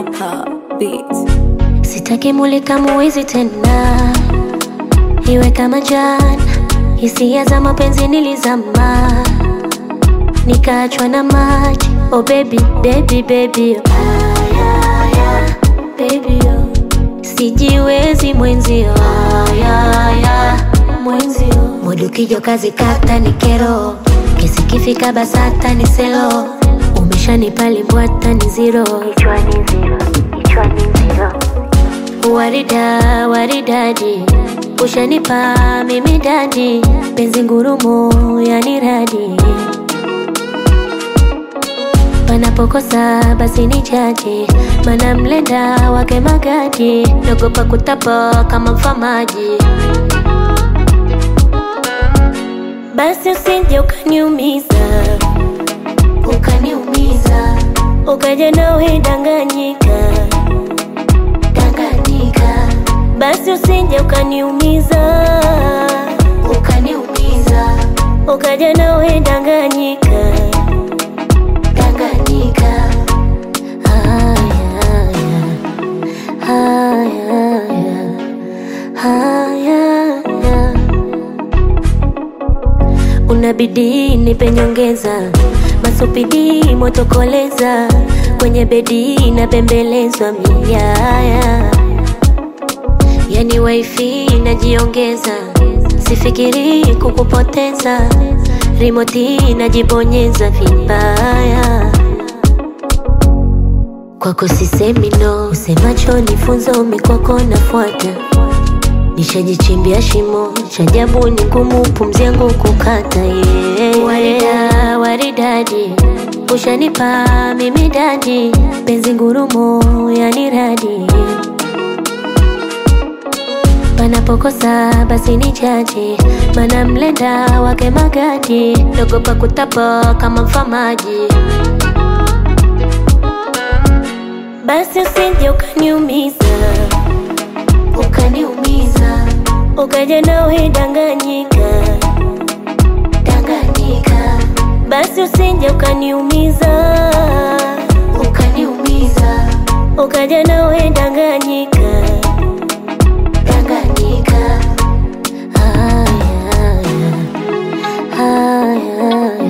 Opa Beats. Sitaki mulika muwizi tena, iwe kama jana. Hisia za mapenzi nilizama, nikaachwa na maji. Oh baby, baby, baby, oh. Aya, aya, baby, oh. Sijiwezi mwenzio, aya, aya, mwenzio. Mudu kijo kazi kata ni kero, kesi kifika basata ni selo. Umeshanipa limbwata ni zero, kichwani zero, kichwani zero. Warida, waridadi, ushanipa mimi dadi, penzi ngurumo yani radi. Panapokosa basi ni jaji, mana mlenda wake magadi, nagopa kutapa kama mfamaji. Basi usije ukaniumiza, ukaniumiza, ukaja nawe danganyika danganyika, basi usije ukaniumiza, ukaniumiza, ukaja nawe danganyika, danganyika. Haya, haya, haya, haya. Unabidi nipe nyongeza, masupidi motokoleza, kwenye bedi napembelezwa miaya, yani wifi najiongeza, sifikiri kukupoteza, rimoti najibonyeza vibaya kwako sisemi no, usemacho nifunzo mikoko nafuata nishajichimbia shimo chajabu ni ngumu pumzi yangu kukata yeah. Warida, waridadi ushanipa mimi dadi penzi ngurumo yani radi panapokosa basi ni jaji mana mlenda wake magadi nagopa kutapa kama mfamaji basi usije ukaniumiza ukaniumiza ukaja nawe danganyika danganyika basi usije ukaniumiza ukaniumiza ukaja nawe danganyika danganyika haya haya haya